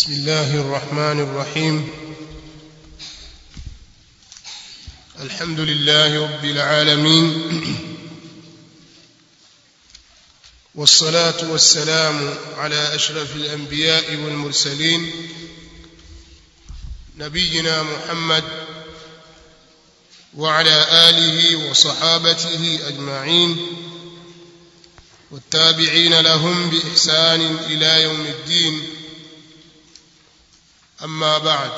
بسم الله الرحمن الرحيم الحمد لله رب العالمين والصلاة والسلام على أشرف الأنبياء والمرسلين نبينا محمد وعلى آله وصحابته أجمعين والتابعين لهم بإحسان إلى يوم الدين أما بعد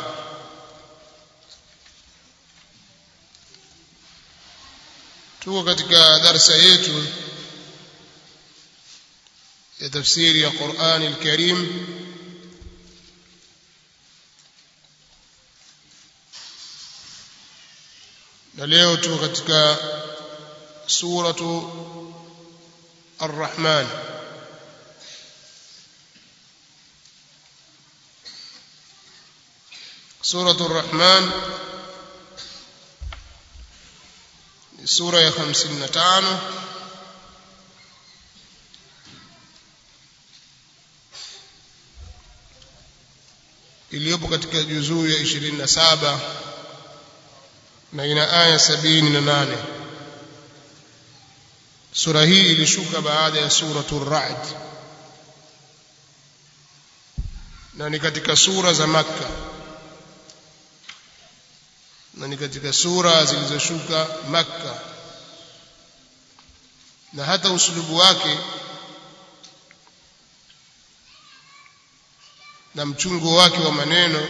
tuko katika darsa yetu ya tafsiri ya Qur'an al-Karim na leo tuko katika suratu Ar-Rahman suratu Ar-Rahman ni sura ya 55 iliyopo katika juzuu ya 27 na ina aya 78 sura hii ilishuka baada ya suratu Ar-Ra'd na ni katika sura za Makka na ni katika sura zilizoshuka Makka na hata usulubu wake na mchungo wake wa maneno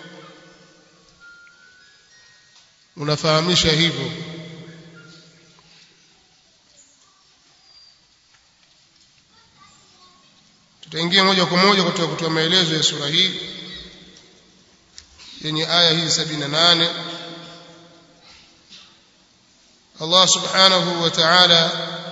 unafahamisha hivyo tutaingia moja kwa moja katika kutoa maelezo ya sura hii yenye aya hizi 78 Allah subhanahu wa ta'ala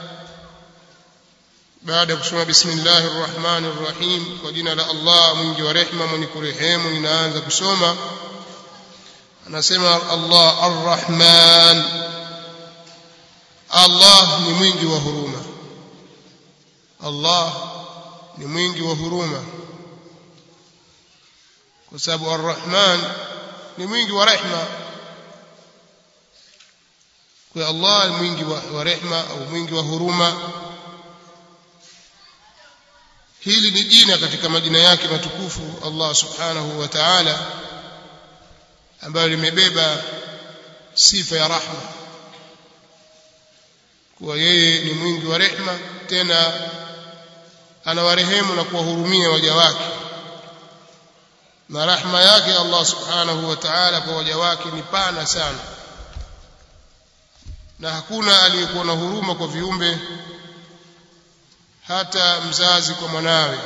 baada ya kusoma bismillahir rahmanir rahim kwa jina la Allah mwingi wa rehema mwenye kurehemu ninaanza kusoma anasema Allah arrahman Allah ni mwingi wa huruma Allah ni mwingi wa huruma kwa sababu arrahman ni mwingi wa rehema kwa Allah ni mwingi wa, wa rehema au mwingi wa huruma hili ni jina katika majina yake matukufu Allah subhanahu wa ta'ala ambayo limebeba sifa ya rahma kuwa yeye ni mwingi wa rehema tena anawarehemu na kuwahurumia waja wake na rahma yake Allah subhanahu wa ta'ala kwa waja wake ni pana sana na hakuna aliyekuwa na huruma kwa viumbe hata mzazi kwa mwanawe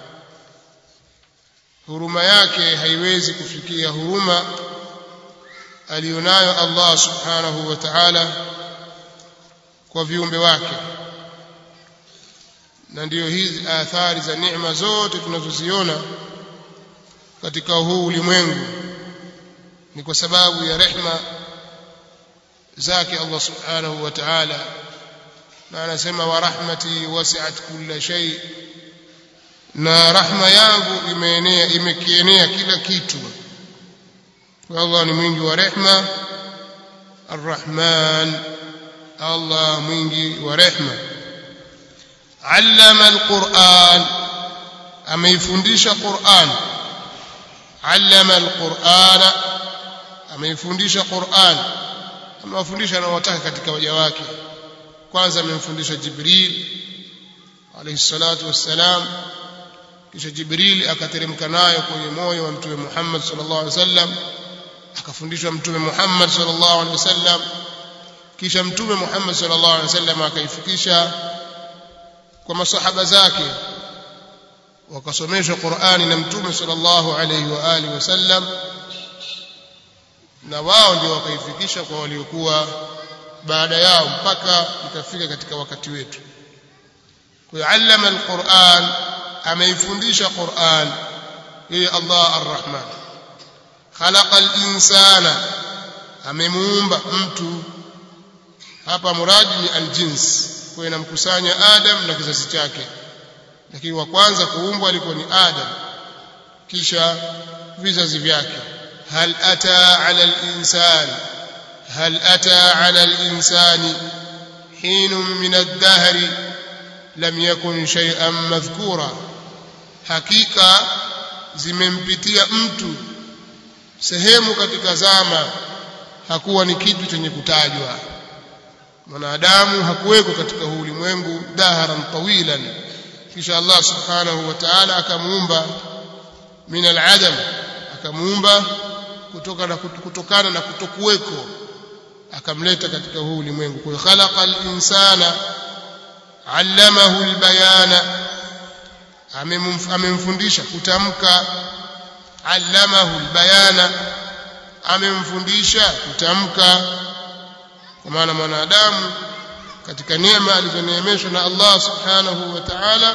huruma yake haiwezi kufikia huruma aliyonayo Allah subhanahu wa ta'ala kwa viumbe wake na ndiyo hizi athari za neema zote tunazoziona katika huu ulimwengu ni kwa sababu ya rehma zake Allah subhanahu wa ta'ala na anasema wa rahmati wasi'at kulla shay na rahma yangu imeenea imekienea kila kitu Allah ni mwingi wa rehma arrahman Allah mwingi wa rehma allama alquran ameifundisha quran allama alqurana ameifundisha quran amewafundisha anawataka katika waja wake kwanza amemfundisha Jibril alayhi salatu wassalam kisha Jibril akateremka nayo kwenye moyo wa mtume Muhammad sallallahu alaihi wasallam akafundishwa mtume Muhammad sallallahu alaihi wasallam kisha mtume Muhammad sallallahu alaihi wasallam akaifikisha kwa masahaba zake wakasomeshwa Qur'ani na mtume sallallahu alaihi wa alihi wasallam na wao ndio wakaifikisha kwa waliokuwa baada yao mpaka ikafika katika wakati wetu kwa allama alquran ameifundisha quran yeye Allah arrahman khalaqa alinsana amemuumba mtu hapa muradi ni aljins kwa inamkusanya adam na kizazi chake lakini wa kwanza kuumbwa alikuwa ni adam kisha vizazi vyake hal ata ala al-insan hal ata ala al-insani حين من الدهر لم يكن شيئا مذكورا hakika zimempitia mtu sehemu katika zama hakuwa ni kitu chenye kutajwa mwanadamu hakuweko katika huu ulimwengu daharan tawilan kisha Allah subhanahu wa ta'ala akamuumba min al-adam akamuumba kutokana kutokana na kutokuweko akamleta katika huu ulimwengu kwa khalaqa al-insana allamahu al-bayana amemfundisha kutamka allamahu al-bayana amemfundisha kutamka kwa maana mwanadamu katika neema alizoneemeshwa na Allah subhanahu wa ta'ala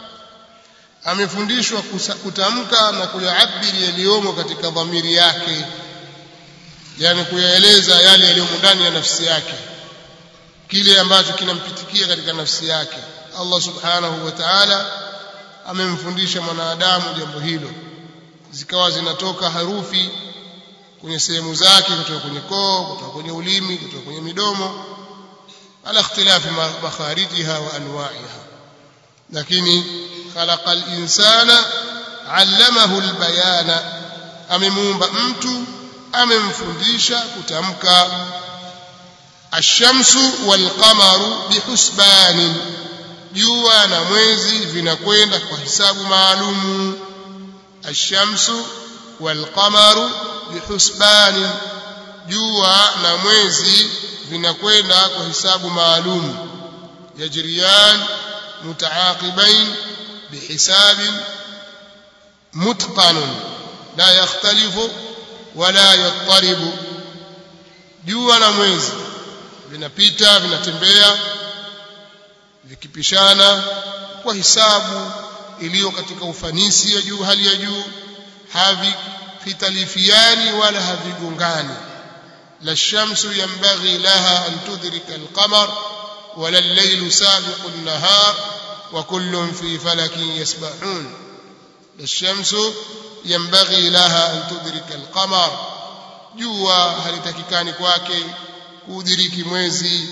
amefundishwa kutamka na kuyaabiri yaliyomo katika dhamiri yake yani kuyaeleza yale yaliyomo ndani ya nafsi yake kile ambacho kinampitikia katika nafsi yake Allah subhanahu wa ta'ala amemfundisha mwanadamu jambo hilo zikawa zinatoka harufi kwenye sehemu zake kutoka kwenye koo kutoka kwenye ulimi kutoka kwenye midomo ala ikhtilafi makharijiha wa anwa'iha lakini khalaqa al-insana 'allamahu al-bayana amemuumba mtu amemfundisha kutamka ash-shamsu wal-qamaru bihusbanin jua na mwezi vinakwenda kwa hisabu maalumu ash-shamsu wal-qamaru bihusbanin jua na mwezi vinakwenda kwa hisabu maalum yajriyan mutaaqibain bihisabin mutqanun la yakhtalifu wala yattaribu jua na mwezi vinapita vinatembea vikipishana kwa hisabu iliyo katika ufanisi ya juu hali ya juu havitalifiani wala havigongani la shamsu yanbaghi laha an tudrika alqamar wala al-laylu sabiqu an-nahar wa kullun fi falakin yasbahun la shamsu yanbaghi laha an tudrika alqamar jua halitakikani kwake kudiriki mwezi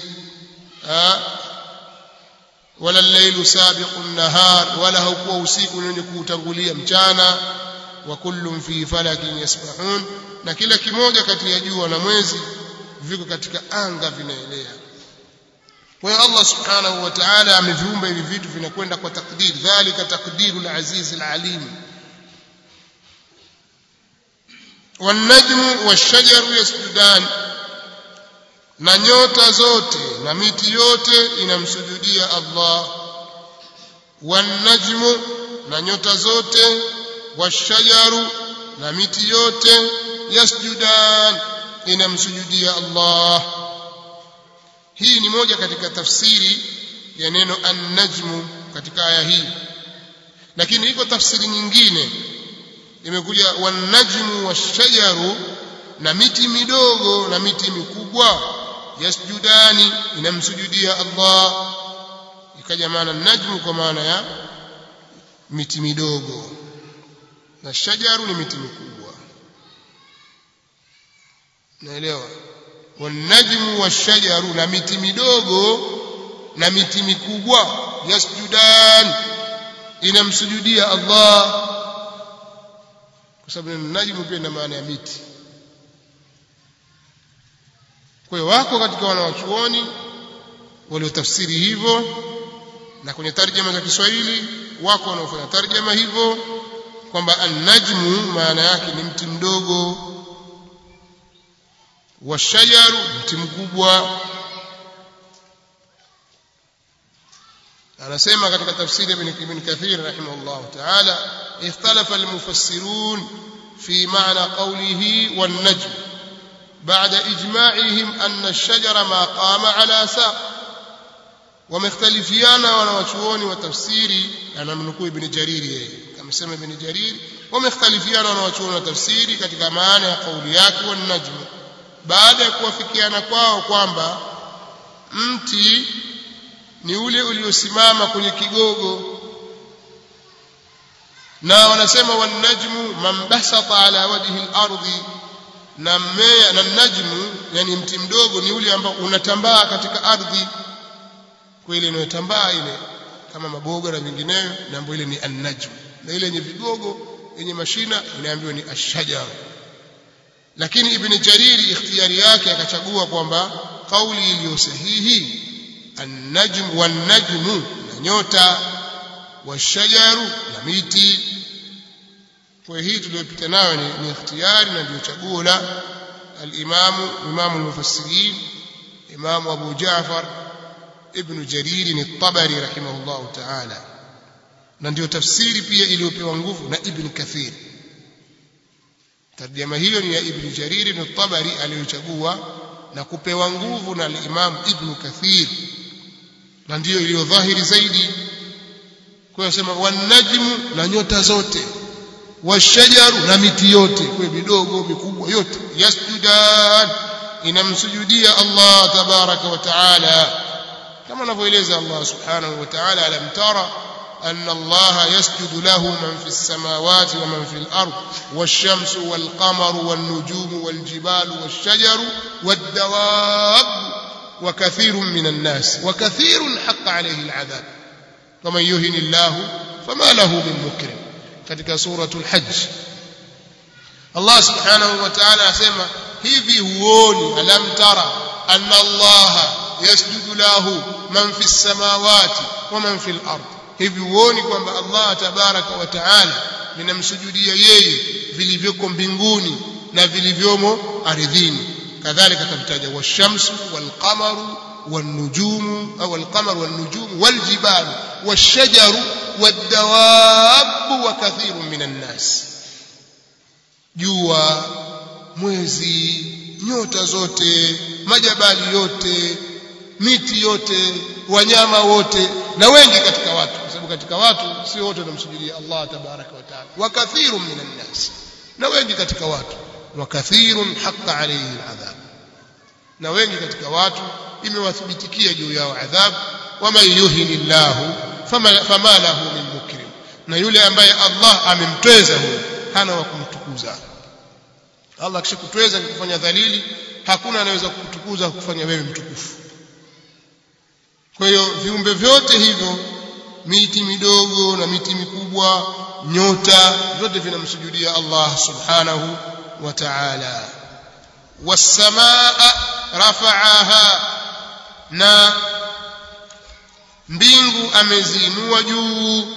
wala al-laylu sabiqu an-nahar wala haukuwa usiku wenye kuutangulia mchana wa kullun fi falakin yasbahun na kila kimoja kati ya jua na mwezi viko katika anga vinaelea kwa hiyo Allah subhanahu wa ta'ala ameviumba hivi vitu vinakwenda kwa takdir dhalika takdirul aziz alalim والنجم والشجر يسجدان na nyota zote na miti yote inamsujudia Allah wanajmu na nyota zote washajaru na miti yote yasjudan inamsujudia Allah hii ni moja katika tafsiri ya neno an-najmu katika aya hii lakini iko tafsiri nyingine imekuja wan-najmu wash-shajaru na miti midogo na miti mikubwa yasjudani inamsujudia Allah ikaja maana najmu kwa maana ya miti midogo na shajaru ni miti mikubwa naelewa wanajmu washajaru na miti midogo na miti mikubwa yasjudan inamsujudia Allah kwa sababu najmu pia ina maana ya miti kwa hiyo wako katika wanawachuoni waliotafsiri hivyo na kwenye tarjama za Kiswahili wako wanaofanya tarjama hivyo kwamba an-najmu maana yake ni mti mdogo washajaru mti mkubwa anasema katika tafsiri ya Ibn Kathir rahimahullah ta'ala ikhtalafa al-mufassirun fi ma'na qawlihi wan-najm بعد إجماعهم أن الشجر ما قام على ساق ومختلفيانا wanawachuoni wa tafsiri anamnukuu ibn jariri yeye amesema ibn jariri wamekhtalifiana wanawachuoni wa tafsiri katika maana ya kauli yake wa najmu baada ya kuwafikiana kwao kwamba mti ni ule uliosimama kwenye kigogo na wanasema wanajmu man basata ala wajhi al-ardi na mmea na najmu yani mti mdogo ni ule ambao unatambaa katika ardhi kwa ile inayotambaa ile kama maboga na vinginevyo na ambayo ile ni an-najm na ile yenye vigogo yenye mashina inaambiwa ni ash-shajar lakini ibn jariri ikhtiyari yake akachagua kwamba kauli iliyo sahihi an-najm wan-najmu na nyota washajaru na miti kwa hii tuliyopita nayo ni, ni ikhtiyari na ndio chaguo la al-imamu imamu al-mufassirin imamu Abu Ja'far ibn Jarir at-Tabari rahimahullah ta'ala na ndio tafsiri pia iliyopewa nguvu na Ibn Kathir tarjama hiyo ni ya Ibn Jarir at-Tabari aliyochagua na kupewa nguvu na al-Imam Ibn Kathir na ndiyo iliyo dhahiri zaidi kwa sema wanajmu na nyota zote washajaru na miti yote kwa midogo mikubwa yote yasjudan inamsujudia Allah tabaraka wa taala kama anavyoeleza Allah subhanahu wa ta'ala alam tara أن الله يسجد له من في السماوات ومن في الأرض والشمس والقمر والنجوم والجبال والشجر والدواب وكثير من الناس وكثير حق عليه العذاب ومن يهن الله فما له من مكرم katika suratul hajj Allah subhanahu wa ta'ala asema hivi huoni alam tara anna Allah yasjudu lahu man fi samawati wa man fi al-ard hivi huoni kwamba Allah tabaraka wa ta'ala linamsujudia yeye vilivyoko mbinguni na vilivyomo ardhini kadhalika kavitaja washamsu walqamaru والنجوم أو القمر والنجوم والجبال والشجر والدواب وكثير من الناس jua mwezi nyota zote majabali yote miti yote wanyama wote na wengi katika watu kwa sababu katika watu sio wote wanamsujudia Allah tabaraka wa taala wa kathirun minan nas na wengi katika watu wa kathirun haqqa alayhi aladhab na wengi katika watu imewathibitikia juu yao adhabu waman yuhinillahu fama, fama lahu min mukrim na yule ambaye Allah amemtweza huyo hana wa kumtukuza Allah akishakutweza kufanya dhalili hakuna anaweza kukutukuza kufanya wewe mtukufu kwa hiyo viumbe vyote hivyo miti midogo na miti mikubwa nyota vyote vinamsujudia Allah subhanahu wa ta'ala was-samaa rafa'aha na mbingu ameziinua juu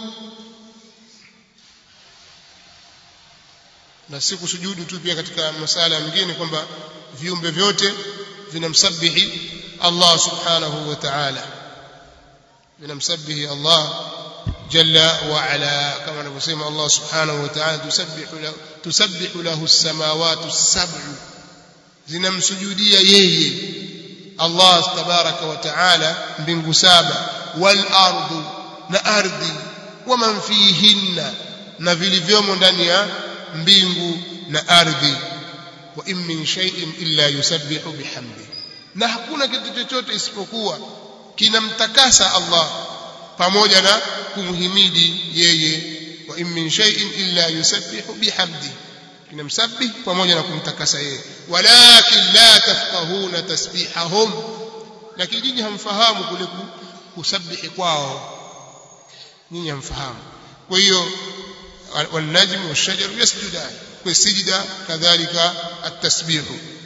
na si kusujudu tu pia katika masala mengine kwamba viumbe vyote vinamsabihi Allah subhanahu wa ta'ala vinamsabihi Allah jalla wa ala kama anavyosema Allah subhanahu wa ta'ala tusabbihu lahu tusabbihu lahu as-samawati as-sab'u zinamsujudia yeye Allah tabaraka wa taala mbingu saba wal ardu na ardhi waman fihinna na vilivyomo ndani ya mbingu na ardhi wa in min shay'in illa yusabbihu bihamdi na hakuna kitu chochote isipokuwa kinamtakasa Allah pamoja na kumhimidi yeye wa in min shay'in illa yusabbihu bihamdi kinamsabih pamoja na kumtakasa yeye walakin la tafqahuna tasbihahum lakini nyinyi hamfahamu kule kusabihi kwao nyinyi hamfahamu kwa hiyo والنجم والشجر يسجدان والسجدة كذلك التسبيح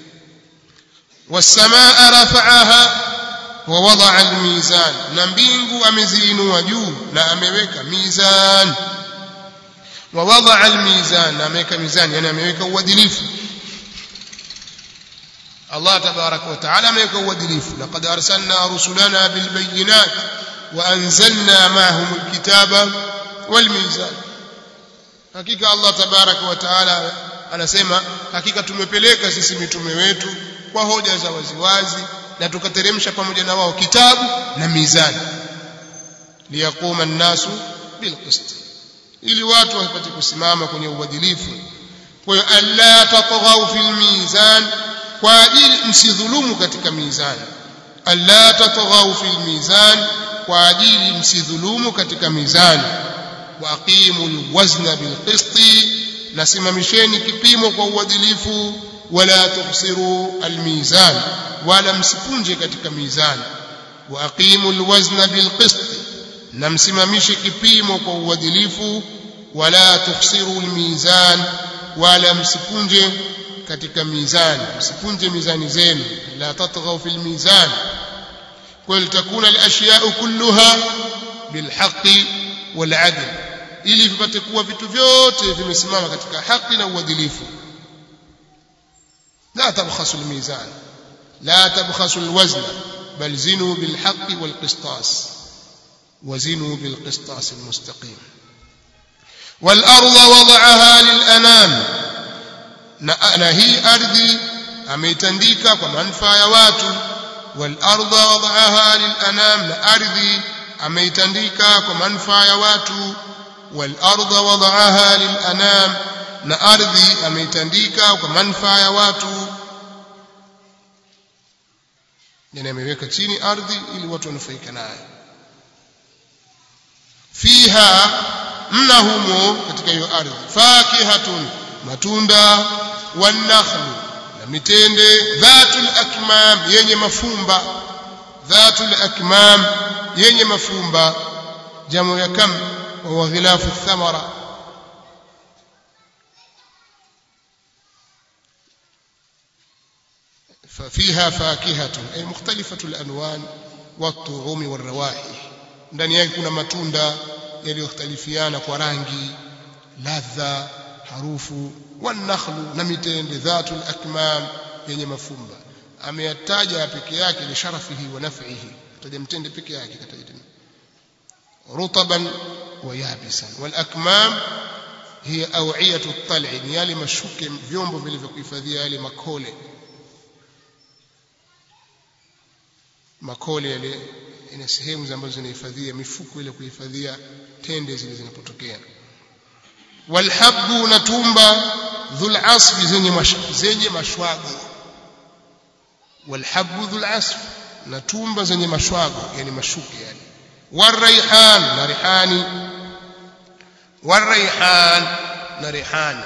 والسماء رفعها ووضع الميزان نبينغ أمزين وجو لا أميوك ميزان ووضع الميزان أميك ميزان يعني أميوك ودليف الله تبارك وتعالى أميك ودليف لقد أرسلنا رسلنا بالبينات وأنزلنا معهم الكتاب والميزان hakika Allah tabaraka wa taala anasema hakika tumepeleka sisi mitume wetu kwa hoja za waziwazi na tukateremsha pamoja na wao kitabu na mizani liyaquma an-nasu bilqist ili watu wapate kusimama kwenye uadilifu kwa hiyo alla tatghaw fil mizan kwa ajili msidhulumu katika mizani alla tatghaw fil mizan kwa ajili msidhulumu katika mizani wa aqimul wazna bil qisti nasimamisheni kipimo kwa uadilifu wala tukhsiru al mizan wala msipunje katika mizani wa aqimul wazna bil qisti na msimamishe kipimo kwa uadilifu wala tukhsiru al mizan wala msipunje katika mizani msipunje mizani zenu la tatghaw fil mizan قل تكون الاشياء كلها بالحق والعدل ili vipate kuwa vitu vyote vimesimama katika haki na uadilifu la tabkhasu almizan la tabkhasu alwazn bal zinu bilhaq walqistas وزنوا بالقسطاس المستقيم والأرض وضعها للأنام na hii ardhi ameitandika kwa manufaa ya watu والأرض وضعها للأنام na ardhi ameitandika kwa manufaa ya watu والأرض وضعها للأنام na ardhi ameitandika kwa manufaa ya watu yani ameweka chini ardhi ili watu wanufaika nayo fiha mna humo katika hiyo ardhi fakihatun matunda wanakhlu na mitende dhatul akmam yenye mafumba dhatul akmam yenye mafumba jamu ya kam wa ghilafu thamara ففيها فاكهة أي مختلفة الألوان والطعوم والروائح ndani yake kuna matunda yaliyoختلفiana kwa rangi ladha harufu wanakhlu na mitende dhatul akmam yenye mafumba ameyataja peke yake li sharafihi wa naf'ihi taja mtende peke yake kataja rutaban wa yabisan wal akmam hiya aw'iyatu at-tal'i ni yale mashuke vyombo vilivyokuhifadhia yale makole makole yale ina sehemu ambazo zinahifadhia mifuko ile kuhifadhia tende zile zinapotokea walhabbu na tumba dhul asfi zenye zenye mashwago walhabbu dhul asf na tumba zenye mashwago yani mashuke yani waraihan na rihani waraihan na rihani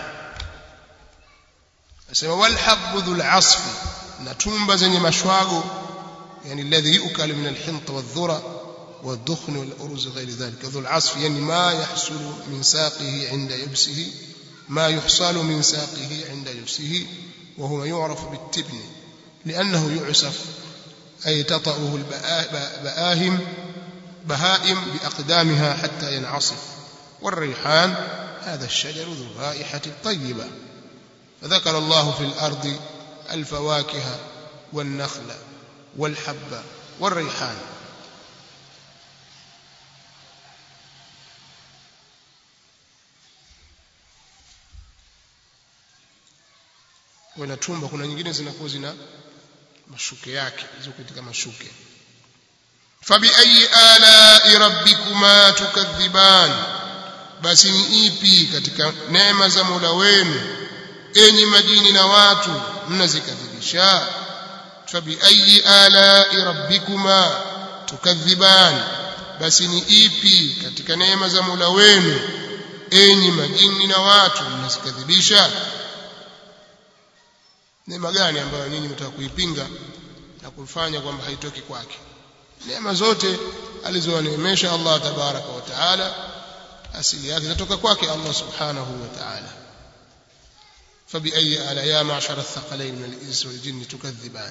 asema walhabbu dhul asfi na tumba zenye mashwago يعني الذي يؤكل من الحنط والذرة والدخن والأرز غير ذلك ذو العصف يعني ما يحصل من ساقه عند يبسه ما يحصل من ساقه عند يبسه وهو يعرف بالتبن لأنه يعسف أي تطأه البآهم بهائم بأقدامها حتى ينعصف والريحان هذا الشجر ذو الرائحة الطيبة فذكر الله في الأرض الفواكه والنخل والحب والريحان wanatumba kuna nyingine zinakuwa zina mashuke yake hizo katika mashuke fabi ayi ala rabbikuma tukadhiban basi ni ipi katika neema za Mola wenu enyi majini na watu mnazikadhibisha fabi ayi ala rabbikuma tukadhiban basi ni ipi katika neema za Mola wenu enyi majini na watu mnazikadhibisha neema gani ambayo nyinyi mtaka kuipinga na kufanya kwamba haitoki kwake neema zote alizowaneemesha Allah tabaraka wa taala asili yake zinatoka kwake Allah subhanahu wa ta'ala فبأي آلاء يا معشر الثقلين من الإنس والجن تكذبان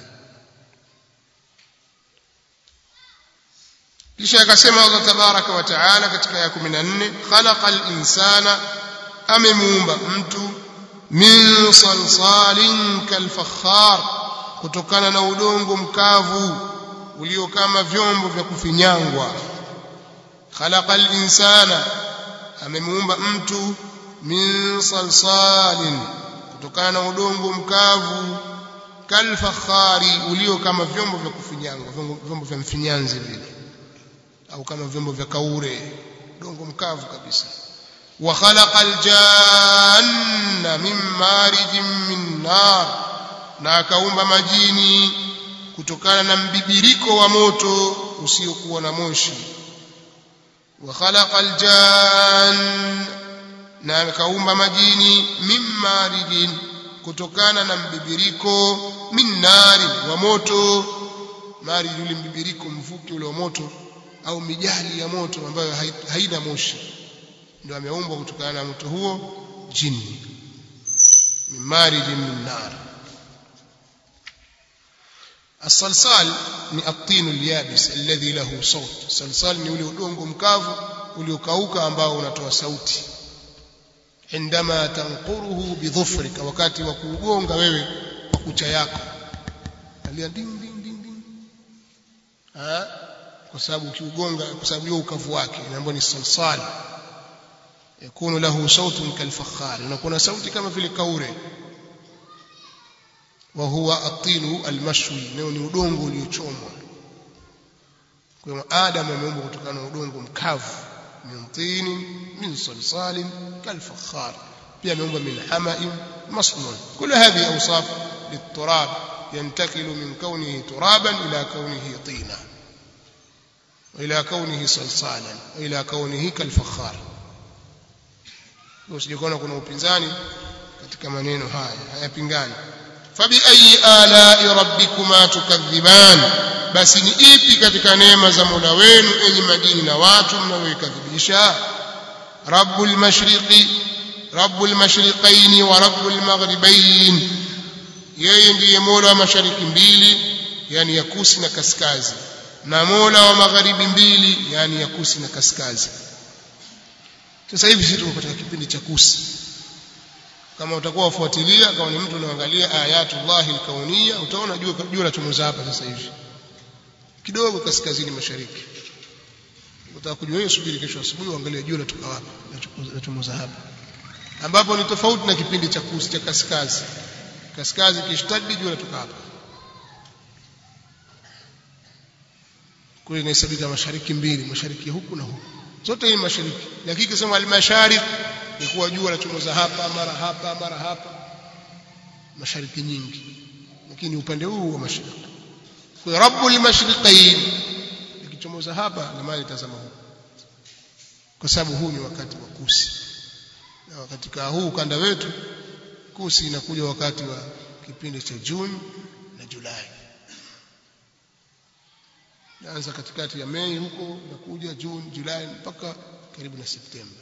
kisha akasema Allah tabaraka wa taala katika ya 14 khalaqal insana amemuumba mtu min salsalin kalfakhar kutokana na udongo mkavu ulio kama vyombo vya kufinyangwa khalaqal insana amemuumba mtu min salsalin kutokana na udongo mkavu kalfakhari ulio kama vyombo vya kufinyangwa vyombo vya mfinyanzi vile au kama vyombo vya kaure udongo mkavu kabisa wa khalaqal janna min marijin min nar na akaumba majini kutokana na mbibiriko wa moto usiokuwa na moshi wa khalaqa aljan na akaumba majini min marijin kutokana na mbibiriko min nari wa moto mari yule mbibiriko mvuke ule wa moto au mijali ya moto ambayo haina moshi ndio ameumbwa kutokana na moto huo jini min marijin min nar الصلصال ni الطين اليابس الذي له صوت صلصال ni ule udongo mkavu uliokauka ambao unatoa sauti عندما تنقره بظفرك wakati wa kuugonga wewe kwa kucha yako alia ding ding ding ding ah kwa sababu ukiugonga kwa sababu hiyo ukavu wake inaambiwa ni salsal yakunu lahu sautun kalfakhar unakuwa na sauti kama vile kaure wa huwa atinu almashwi nao ni udongo uliochomwa kwa hiyo adam ameumbwa kutokana na udongo mkavu min tini min salsalin kalfakhar pia ameumbwa min hama'in masnun kul hadhihi awsaf للتراب ينتقل من كونه ترابا إلى كونه طينا وإلى كونه صلصالا وإلى كونه كالفخار usijikona kuna upinzani katika maneno haya hayapingani fabi ayi alai rabbikuma tukadhiban basi ni ipi katika neema za Mola wenu enyi madini na watu mnayoikadhibisha rabbul mashriqi rabbul mashriqaini wa rabbul maghribain yeye ndiye Mola wa mashariki mbili yani ya kusi na kaskazi na Mola wa magharibi mbili yani ya kusi na kaskazi sasa hivi sisi tuko katika kipindi cha kusi kama utakuwa ufuatilia kama ni mtu unaangalia ayatullahi alkauniyya utaona jua jua la chomoza hapa sasa hivi kidogo kaskazini mashariki utaka kujua hiyo subiri kesho asubuhi uangalie jua latoka wapi la chomoza hapa ambapo ni tofauti na kipindi cha kusi cha kaskazi kaskazi kishtadi jua latoka hapa kule inahesabika mashariki mbili mashariki huku na huku zote hii mashariki lakini kisema al-mashariki ni kuwa jua lachomoza hapa mara hapa mara hapa mashariki nyingi lakini upande huu wa mashariki kwa rabbul mashriqain likichomoza hapa na mali tazama huko kwa sababu huu ni wakati wa kusi na katika huu ukanda wetu kusi inakuja wakati wa kipindi cha Juni na Julai naanza katikati ya Mei huko inakuja Juni Julai mpaka karibu na Septemba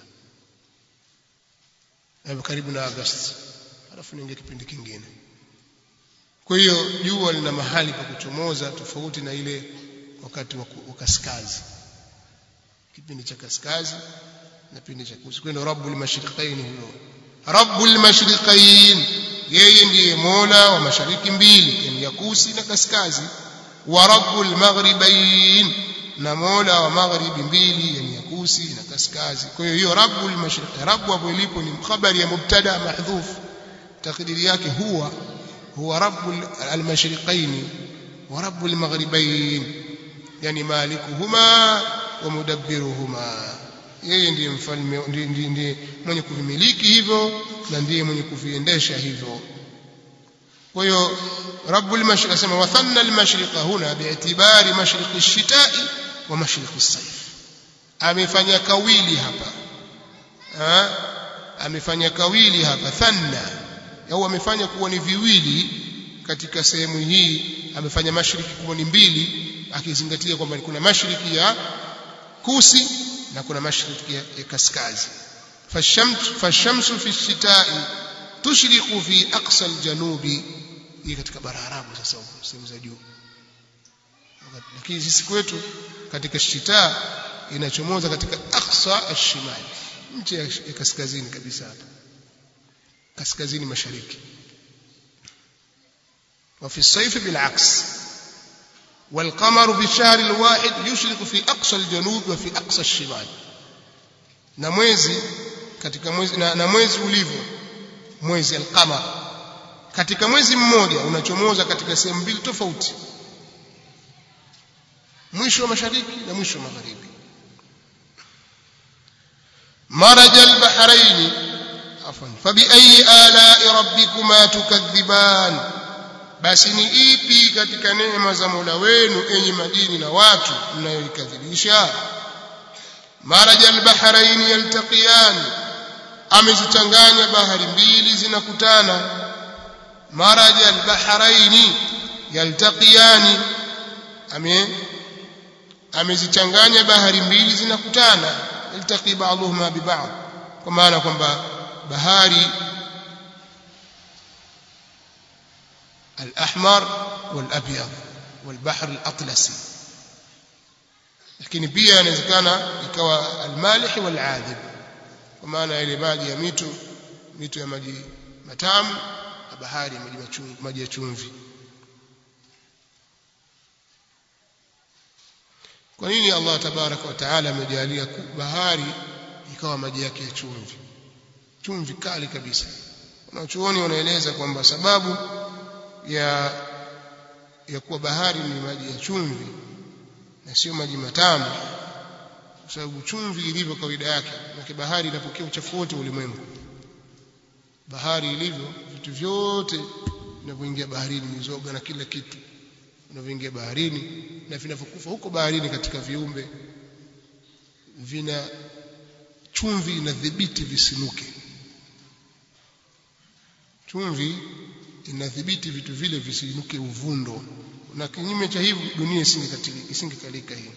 na karibu na Agosti alafu niingia kipindi kingine kwa hiyo jua lina mahali pa kuchomoza tofauti na ile wakati wa kaskazi kipindi cha kaskazi na kipindi cha kusi kwa hiyo rabbul mashriqain huyo rabbul mashriqain yeye ndiye mola wa mashariki mbili yani ya kusi na kaskazi wa rabbul maghribain na mola wa magharibi mbili yani ya kusi na kaskazi kwa hiyo hiyo rabbul mashriq rabbu hapo ilipo ni khabari ya mubtada mahdhuf takdiri yake huwa huwa rabbul almashriqain wa rabbul maghribain yani malikuhuma wa mudabbiruhuma yeye ndiye mfalme ndiye mwenye kuvimiliki hivyo na ndiye mwenye kuviendesha hivyo kwa hiyo rabbul mashriq asema wathanna almashriqa huna bi'tibari mashriqi ash-shita'i wa mashriqi as-sayf amefanya kawili hapa ha? amefanya kawili hapa thanna au amefanya kuwa ni viwili katika sehemu hii amefanya mashariki kuwa ni mbili akizingatia kwamba kuna mashariki ya kusi na kuna mashariki ya kaskazi fashamsu fashamsu fi shitai tushriqu fi aqsa aljanubi hii katika bara arabu sasa huko sehemu za juu lakini sisi kwetu katika shita inachomoza katika aqsa ashimali nchi ya kaskazini kabisa hapa kaskazini mashariki وفي الصيف بالعكس والقمر في الشهر الواحد يشرق في أقصى الجنوب وفي أقصى الشمال na mwezi katika mwezi na, na mwezi ulivyo mwezi alqamar katika mwezi mmoja unachomoza katika sehemu mbili tofauti mwisho wa mashariki na mwisho wa magharibi maraj albahrain afwan fabi ayi ala'i rabbikuma tukadhiban basi ni ipi katika neema za Mola wenu enyi madini na watu mnayoikadhibisha maraja albahrain yaltaqiyan amezichanganya bahari mbili zinakutana maraja albahrain yaltaqiyan ame amezichanganya bahari mbili zinakutana yaltaqi ba'dhuhuma bi ba'd kwa maana kwamba bahari الأحمر والأبيض والبحر الأطلسي lakini pia inawezekana ikawa almalih waladhib kwa maana ile maji ya mito mito ya maji matamu na bahari ya maji machungu maji ya chumvi kwa nini Allah tabaraka wa taala amejalia bahari ikawa maji yake ya chumvi chumvi kali kabisa wanachuoni wanaeleza kwamba sababu ya ya kuwa bahari ni maji ya chumvi na sio maji matamu kwa sababu chumvi ilivyo kawaida yake na bahari inapokea uchafu wote ulimwengu bahari ilivyo vitu vyote vinavyoingia baharini mizoga na kila kitu vinavyoingia baharini na vinavyokufa huko baharini katika viumbe vina chumvi inadhibiti visinuke chumvi inadhibiti vitu vile visinuke uvundo na kinyume cha hivyo dunia isingekalika hii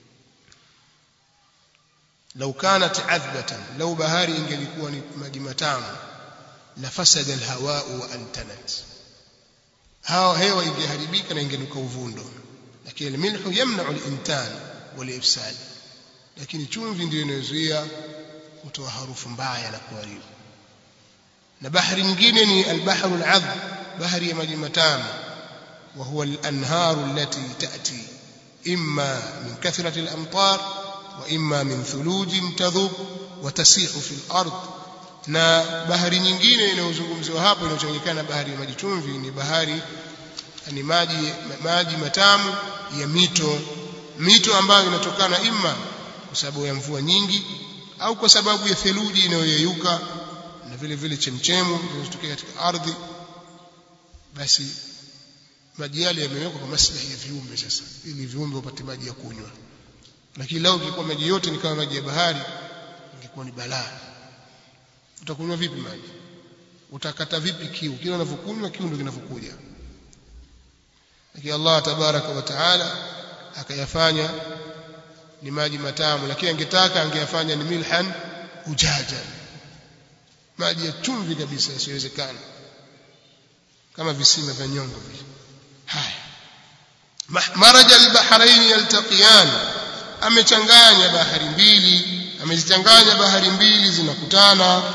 lau kanat adhbatan lau bahari ingelikuwa ni maji matamu la fasada alhawau wa antanat hawa hewa ingeharibika na ingenuka uvundo lakini almilhu yamna'u alintan walifsad lakini chumvi ndio inayozuia kutoa harufu mbaya na kuharibu na bahari nyingine ni albahru aladhb bahari ya maji matamu وهو الأنهار التي تأتي إما من كثرة الأمطار وإما من ثلوج تذوب وتسيح في الأرض na bahari nyingine inayozungumziwa hapo inayochanganyikana bahari ya maji chumvi ni bahari ni maji maji matamu ya mito mito ambayo inatokana imma kwa sababu ya mvua nyingi au kwa sababu ya theluji inayoyeyuka na vile vile chemchemu zinazotokea katika ardhi basi maji yale yamewekwa kwa maslahi ya viumbe sasa ili viumbe wapate maji ya kunywa lakini lao ingekuwa maji yote ni kama maji ya bahari ingekuwa ni balaa utakunywa vipi maji utakata vipi kiu kile unavyokunywa kiu ndio kinavyokuja lakini Allah tabaraka wa taala akayafanya ni maji matamu lakini angetaka angeyafanya ni milhan ujaja maji ya chumvi kabisa yasiwezekana kama visima vya nyongo vile haya maraja albahrain yaltaqiyan amechanganya bahari mbili amezichanganya bahari mbili zinakutana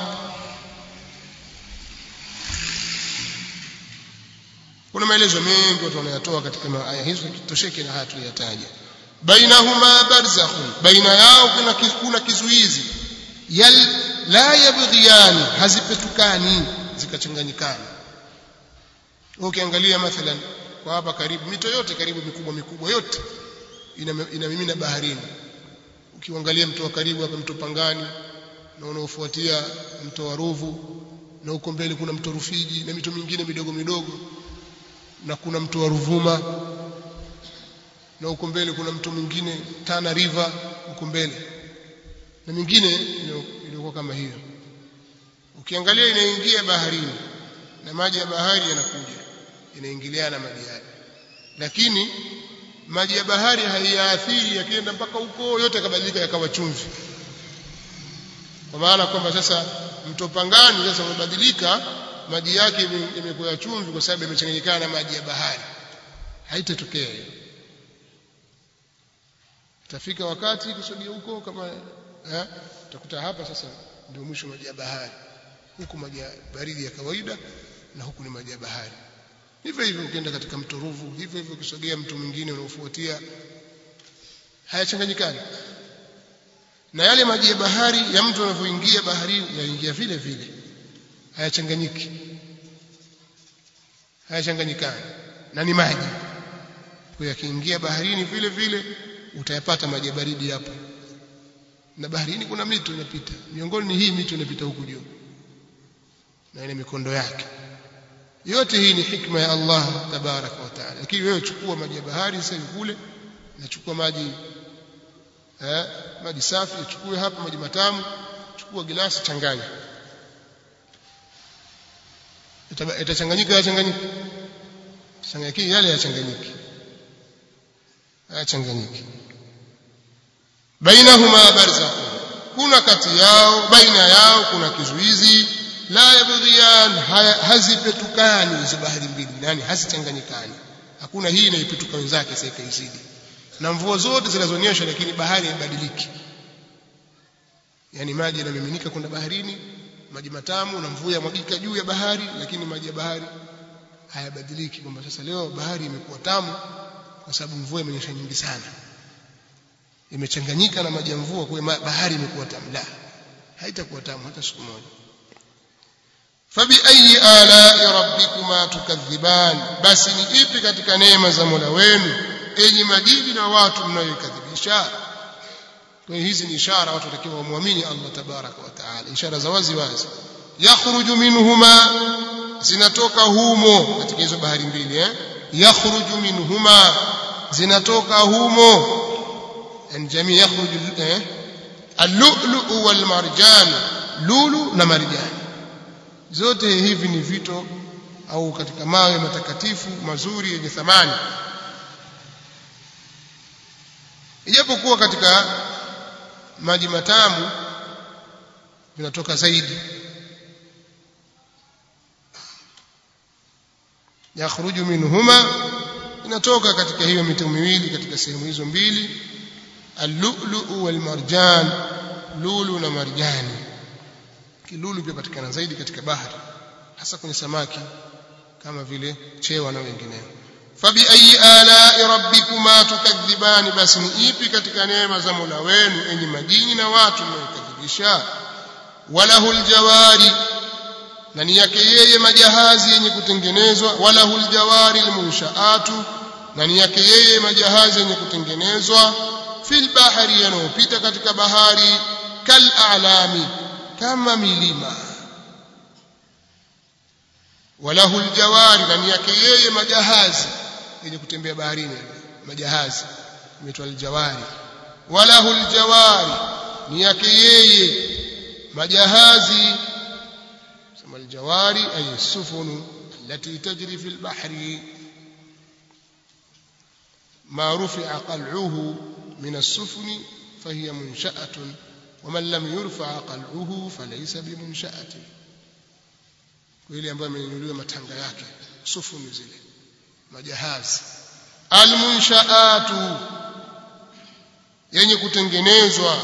kuna maelezo mengi watu wanayatoa katika aya hizo kitosheke na haya tuliyataja bainahuma barzakhun baina yao kuna kuna kizuizi yal la yabghiyani hazipetukani zikachanganyikana ukiangalia mathalan kwa hapa karibu mito yote karibu mikubwa mikubwa yote inamimina baharini ukiangalia mto wa karibu hapa mto Pangani na unaofuatia mto wa Ruvu na huko mbele kuna mto Rufiji na mito mingine midogo midogo na kuna mto wa Ruvuma na huko mbele kuna mto mwingine Tana River huko mbele na mingine iliyokuwa kama hiyo ukiangalia inaingia baharini na maji ya bahari yanakuja inaingiliana maji yale lakini maji ya bahari haiyaathiri yakienda mpaka huko yote yakabadilika yakawa chumvi kwa maana kwamba sasa mto Pangani sasa umebadilika maji yake yamekuwa chumvi kwa sababu yamechanganyikana na maji ya bahari haitatokea hiyo itafika wakati kusogea huko kama eh utakuta hapa sasa ndio mwisho maji ya bahari huku maji ya baridi ya kawaida na huku ni maji ya bahari hivyo hivyo ukienda katika mto Ruvu hivyo hivyo ukisogea mto mwingine unaofuatia hayachanganyikani na yale maji ya bahari ya mtu anavyoingia baharini yaingia vile vile hayachanganyiki hayachanganyikani na ni maji kwa yakiingia baharini vile vile utayapata maji ya baridi hapo na baharini kuna mito inapita miongoni ni hii mito inapita huku juu na ina mikondo yake yote hii ni hikma ya Allah tabaraka wa taala lakini wewe chukua maji ya bahari sasa kule na chukua maji eh maji safi chukue hapa maji matamu chukua gilasi changanya itachanganyika yachanganyika changanyiki yale yachanganyiki yachanganyiki bainahuma barzakh kuna kati yao baina yao kuna kizuizi la yabghiyan hazipetukani hizo bahari mbili yani hazichanganyikani hakuna hii inaipetuka wenzake sasa ikaizidi na mvua zote zinazonyesha lakini bahari haibadiliki yani maji yanamiminika kwenda baharini maji matamu na mvua yamwagika juu ya bahari lakini maji ya bahari hayabadiliki kwamba sasa leo bahari imekuwa tamu kwa sababu mvua imenyesha nyingi sana imechanganyika na maji ya mvua kwa bahari imekuwa tamu la haitakuwa tamu hata siku moja fabi ayi ala rabbikuma tukadhiban basi ni ipi katika neema za Mola wenu enyi majini na watu mnayoikadhibisha kwa hizi ni ishara watu watakiwa wamwamini Allah tabaraka wa taala ishara za wazi wazi yakhruju minhuma zinatoka humo katika hizo bahari mbili eh yakhruju minhuma zinatoka humo yani jamii yakhruju eh al-lu'lu wal marjan lulu na marjan zote hivi ni vito au katika mawe matakatifu mazuri yenye thamani ijapokuwa katika maji matamu vinatoka zaidi yakhruju minhuma inatoka katika hiyo mito miwili katika sehemu hizo mbili al-lu'lu wal marjan lulu na marjani kilulu pia patikana zaidi katika bahari hasa kwenye samaki kama vile chewa na wengineo fabi ayi ala rabbikuma tukadhibani basi ni ipi katika neema za Mola wenu enyi majini na watu mnaokadhibisha walahul jawari na ni yake yeye majahazi yenye kutengenezwa walahul jawari almunshaatu na ni yake yeye majahazi yenye kutengenezwa fil bahari yanayopita katika bahari kal a'lami kama milima walahul jawari na ni yake yeye majahazi yenye kutembea baharini majahazi imeitwa aljawari walahul jawari ni yake yeye majahazi sema aljawari ay sufunu التي تجري في البحر ما رفع قلعه من السفن فهي منشأة ومن لم يرفع قلعه فليس بمنشأة ile ambayo amenyanyuliwa matanga yake sufuni zile majahazi almunshaatu yenye kutengenezwa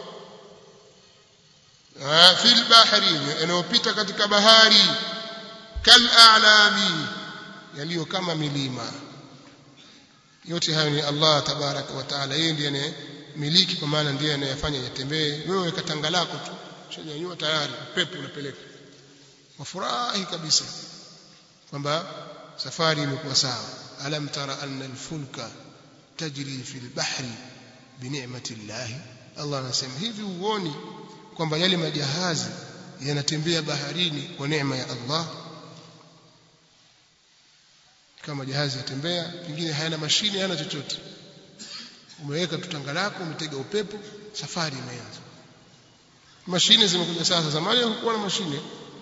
fil bahri yanayopita katika bahari kal a'lami yaliyo kama milima yote hayo ni Allah tabaraka wa taala yeye ndiye miliki kwa maana ndiye anayefanya yatembee wewe weka tanga lako tu shanyanyua tayari pepo unapeleka wafurahi kabisa kwamba safari imekuwa sawa alam tara anna alfulka tajri fil bahri binicmati llah Allah anasema hivi uoni kwamba yale majahazi yanatembea baharini kwa neema ya Allah kama jahazi yatembea pengine hayana mashine hayana chochote umeweka tutanga lako umetega upepo safari imeanza mashine zimekuja sasa zamani hakukuwa na mashine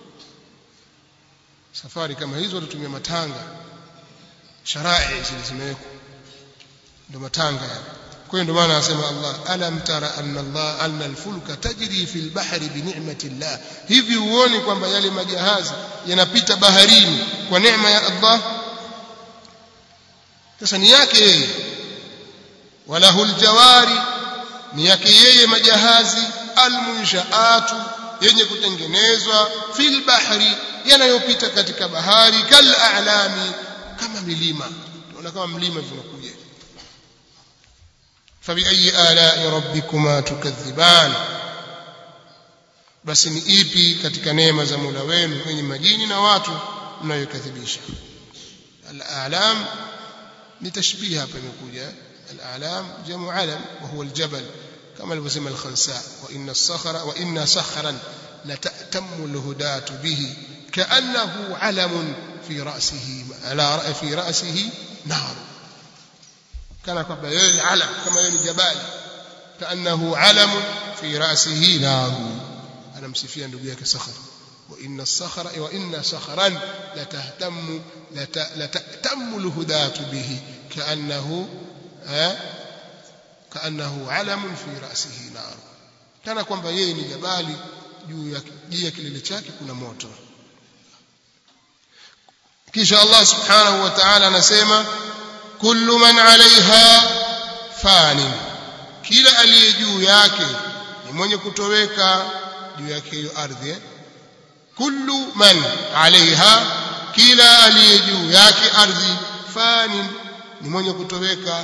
safari kama hizo watatumia matanga sharai zile zimewekwa ndio matanga yale kwa hiyo ndio maana anasema Allah alam tara anna Allah anna alfulka tajri fil bahri bi ni'mati Allah hivi uone kwamba yale majahazi yanapita baharini kwa neema ya Allah sasa ni yake yeye walahul jawari ni yake yeye majahazi almunshaatu yenye kutengenezwa fil bahri yanayopita katika bahari kal a'lami kama milima tunaona kama mlima vinakuja fabi ayi ala'i rabbikuma tukadhiban basi ni ipi katika neema za Mola wenu wenye majini na watu mnayokadhibisha al-a'lam ni tashbih hapa imekuja al-a'lam jamu alam wa huwa al-jabal kama alivyosema al-khansa wa inna as-sakhra wa inna sakhran لتأتم الهداة به كأنه علم في رأسه على في رأسه نار كان كما يلي علم كما يلي جبال kaannahu alamun fi ra'sihi naru anamsifia ndugu yake sakhar wa inna as-sakhara wa inna sakhran latahtammu latahtammu al-hudatu bihi kaannahu kaannahu alamun fi ra'sihi naru kana kwamba yeye ni jabali juu ya juu ya kilele chake kuna moto kisha Allah subhanahu wa ta'ala anasema kullu man 'alayha fanin kila aliye juu yake ni mwenye kutoweka juu yake hiyo ardhi eh? kullu man 'alayha kila aliye juu yake ardhi fanin ni mwenye kutoweka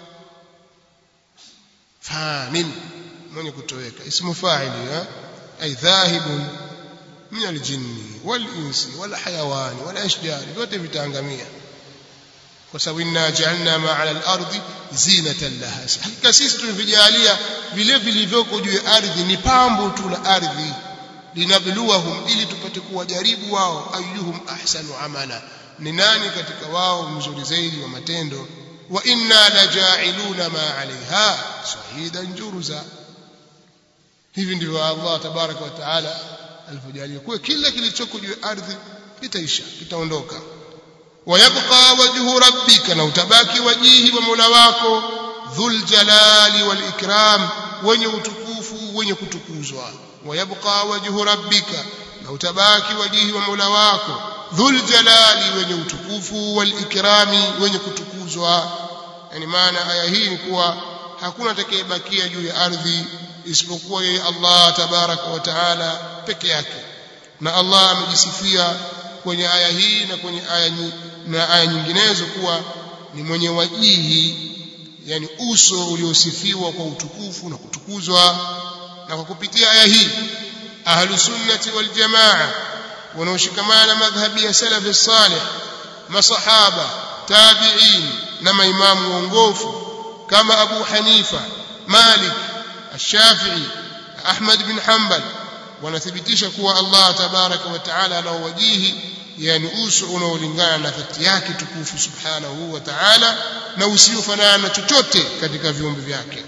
fanin mwenye kutoweka ismu fa'ili eh? ay dhahibun min aljinni walinsi walhayawani walashjari vyote vitaangamia kwa sababu inna ja'alna ma'ala al-ardi zinatan laha hakika sisi tumevijalia vile vilivyoko juu ya ardhi ni pambo tu la ardhi linabluwahum ili tupate kuwajaribu wao ayyuhum ahsanu amala ni nani katika wao mzuri zaidi wa matendo wa inna laja'iluna ma 'alayha shahidan juruza hivi ndivyo Allah tabaraka wa taala alivyojalia kwa kila kilichoko juu ya ardhi kitaisha kitaondoka wayabqa wajhu rabbika na utabaki wajihi wa Mola wako dhul jalali wal ikram wenye utukufu wenye kutukuzwa wayabqa wajhu rabbika na utabaki wajihi wa Mola wako dhul jalali wenye utukufu wal ikrami wenye kutukuzwa yani maana aya hii ni kuwa hakuna atakayebakia juu ya ardhi isipokuwa yeye Allah tabaraka wa taala peke yake na Allah amejisifia kwenye aya hii na kwenye aya na aya nyinginezo kuwa ni mwenye wajihi yani uso uliosifiwa kwa utukufu na kutukuzwa na kwa kupitia aya hii ahlu sunnati wal jamaa wanaoshikamana madhhabi ya salafi salih masahaba tabi'in na maimamu waongofu kama Abu Hanifa Malik الشافعي أحمد بن حنبل wanathibitisha kuwa Allah tabaraka wa taala anaowajihi yani uso unaolingana na dhati yake tukufu subhanahu wa taala na usiofanana na chochote katika viumbe vyake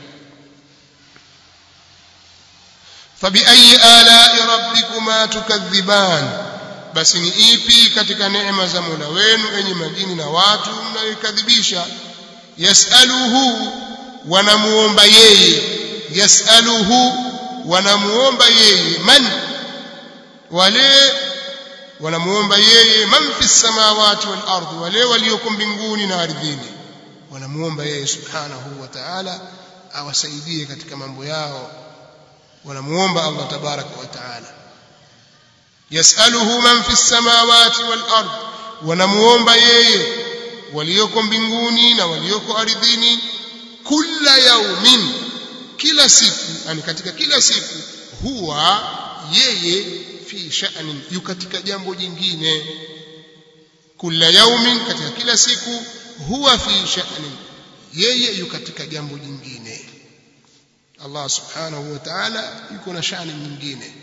fabiayi alai rabbikuma tukadhiban basi ni ipi katika neema za mola wenu enye majini na watu mnayoikadhibisha yasaluhu wanamuomba yeye yasaluhu wanamuomba yeye man wale wanamuomba yeye man fi samawati wal ardi wale walioko mbinguni na ardhini wanamuomba yeye subhanahu wa ta'ala awasaidie katika mambo yao wanamuomba Allah tabaraka wa ta'ala yasaluhu man fi samawati wal ardi wanamuomba yeye walioko mbinguni na walioko ardhini kila yaumin kila siku yani katika kila siku huwa yeye fi sha'nin yu katika jambo jingine kila yaumin katika kila siku huwa fi sha'nin yeye yu katika jambo jingine Allah subhanahu wa ta'ala yuko na shani nyingine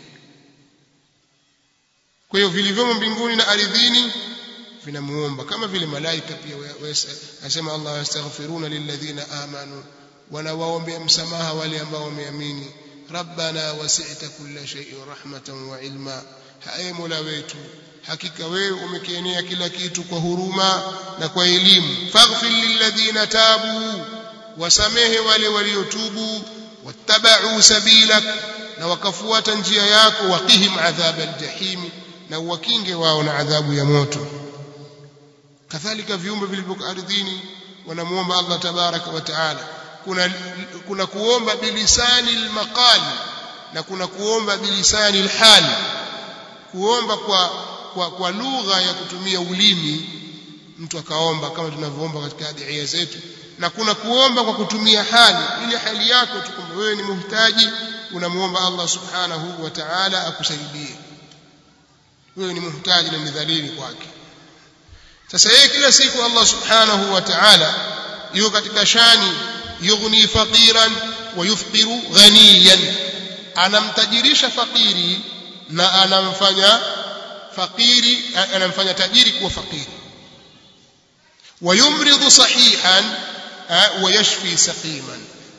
kwa hiyo vilivyomo mbinguni na ardhini vinamuomba kama vile malaika pia anasema Allah yastaghfiruna lilladhina amanu wanawaombea msamaha wale ambao wameamini rabbana wasi'ta kulla shay'in rahmatan wa ilma haye mola wetu hakika wewe umekienea kila kitu kwa huruma na kwa elimu faghfir lilladhina tabu wasamehe wale waliotubu wattaba'u sabilak na wakafuata njia yako waqihim adhab aljahim na wakinge wao na adhabu ya moto kadhalika viumbe vilivyo ardhini wanamuomba Allah tabaraka wa taala kuna kuna kuomba bilisani almaqal na kuna kuomba bilisani alhal kuomba kwa kwa, kwa lugha ya kutumia ulimi mtu akaomba kama tunavyoomba katika adhiya zetu na kuna kuomba kwa kutumia hali ile hali yako tu kwamba wewe ni muhtaji unamuomba Allah subhanahu wa ta'ala akusaidie wewe ni muhtaji na ni dhalili kwake sasa yeye kila siku Allah subhanahu wa ta'ala yuko katika shani yughni faqiran wa yufqiru ghaniyan anamtajirisha fakiri na anamfanya fakiri anamfanya tajiri kuwa fakiri ويمرض صحيحا ويشفي سقيما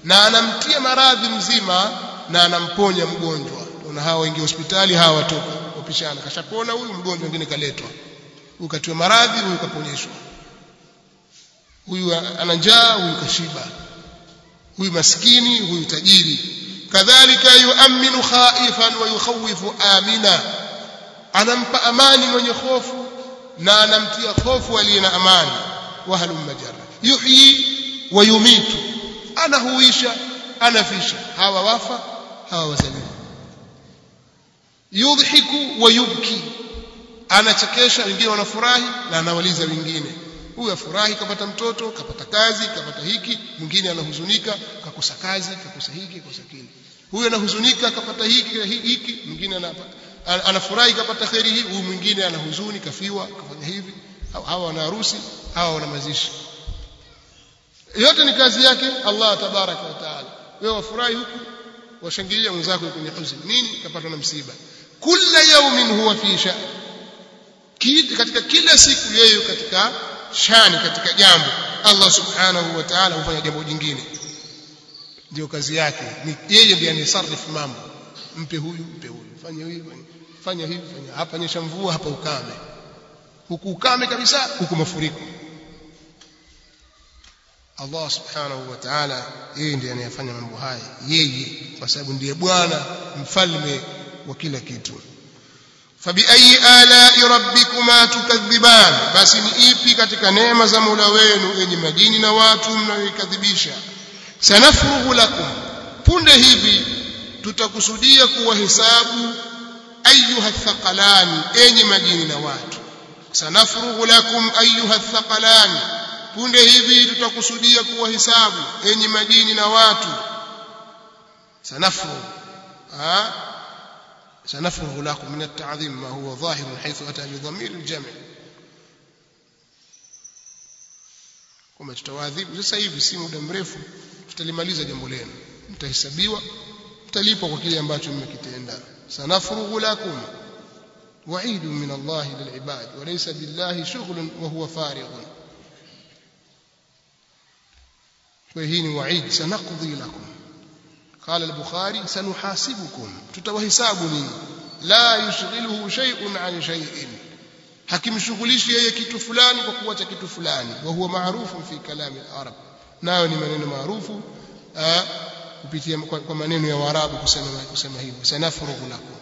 na anamtia maradhi mzima na anamponya mgonjwa na hawa wengi hospitali hawa watoka wapishana kashapona huyu mgonjwa mwingine kaletwa huyu katiwa maradhi huyu kaponyeshwa huyu ana njaa huyu kashiba huyu maskini huyu tajiri kadhalika yuaminu khaifan wa yukhawifu amina anampa amani mwenye hofu na anamtia hofu aliye na amani wahalum majara yuhyi wa yumitu anahuisha anafisha hawa wafa hawa wazaliwa yudhiku wa yubki anachekesha wengine wanafurahi na anawaliza wengine huyu afurahi kapata mtoto kapata kazi kapata hiki mwingine anahuzunika kakosa kazi kakosa hiki kakosa kile huyu anahuzunika kapata hiki hiki mwingine anapata anafurahi kapata kheri hii huyu mwingine anahuzuni kafiwa kafanya hivi hawa wana harusi hawa wana mazishi yote ni kazi yake Allah tabaraka wa taala wewe wafurahi huku washangilia mwenzako kwenye huzuni nini kapatwa na msiba kila yaumin huwa fi sha'n katika kila siku yeye katika shani katika jambo Allah subhanahu wa ta'ala hufanya jambo jingine ndio kazi yake ni yeye ndiye anisarifu mambo mpe huyu mpe huyu fanya hivi fanya hivi fanya hapa nyesha mvua hapa ukame huku ukame kabisa huku mafuriko Allah subhanahu wa ta'ala yeye ndiye anayefanya mambo haya yeye kwa sababu ndiye bwana mfalme wa kila kitu fabiayi alai rabbikuma tukadhiban basi ni ipi katika neema za Mola wenu yenye majini na watu mnayoikadhibisha sanafruhu lakum punde hivi tutakusudia kuwahesabu ayuha thaqalani enyi majini na watu sanafruhu lakum ayuha thaqalani punde hivi tutakusudia kuwahesabu enyi majini na watu sanafruhu سنفرغ لكم من التعظيم ما هو ظاهر حيث أتى بضمير الجمع kwamba tutawaadhibu sasa hivi si muda mrefu tutalimaliza jambo lenu mtahesabiwa mtalipwa kwa kile ambacho mmekitenda sanafrughu lakum wa'idu min Allah lil'ibad wa laysa billahi shughlun wa huwa farighun kwa hii ni wa'id sanaqdi lakum قال البخاري سنحاسبكم tutawahesabu nini la yushghiluhu shay'un an shay'in hakimshughulishi yeye kitu fulani kwa kuacha kitu fulani wa huwa maarufu fi kalami al-arab nayo ni maneno maarufu kupitia kwa maneno ya Waarabu kusema kusema hivyo sanafurughu lakum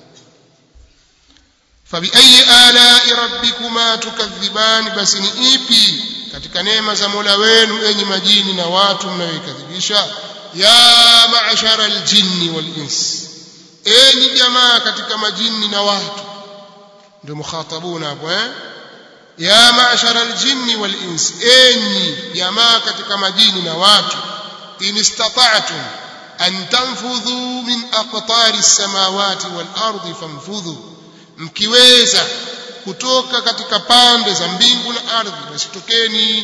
fabiayi alai rabbikuma tukadhiban basi ni ipi katika neema za Mola wenu enyi majini na watu mnayoikadhibisha ya ma'shara aljinni wal ins enyi jamaa katika majini na watu ndio mukhatabuna hapo eh ya ma'shara aljinni wal ins enyi jamaa katika majini na watu in istata'tum an tanfudhu min aqtari as-samawati wal ardi fanfudhu mkiweza kutoka katika pande za mbingu na ardhi basi tokeni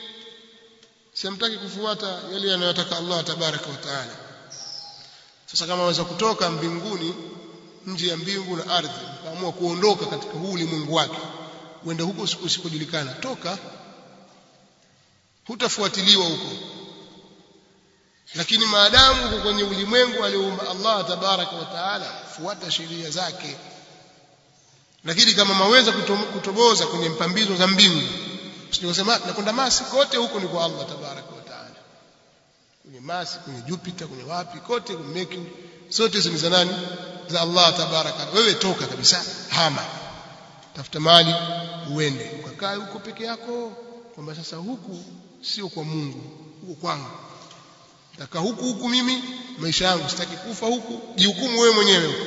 simtaki kufuata yale yanayotaka Allah tabaraka wa taala sasa kama waweza kutoka mbinguni nje ya mbingu na ardhi kaamua kuondoka katika huu ulimwengu wake uende huko usikojulikana toka hutafuatiliwa huko lakini maadamu uko kwenye ulimwengu alioumba Allah tabaraka wa taala fuata sheria zake lakini kama maweza kutoboza kwenye mpambizo za mbingu Sijasema nakwenda Mars kote huko ni kwa Allah tabaraka wa taala. Kwenye Mars, kwenye Jupiter, kwenye wapi kote kwenye Mercury, zote hizo ni za nani? Za Allah tabaraka. Wewe toka kabisa, hama. Tafuta mali uende. Ukakae huko peke yako kwamba sasa huku sio kwa Mungu, huko kwangu. Nataka huku huku mimi maisha yangu sitaki kufa huku, jihukumu wewe mwenyewe huko.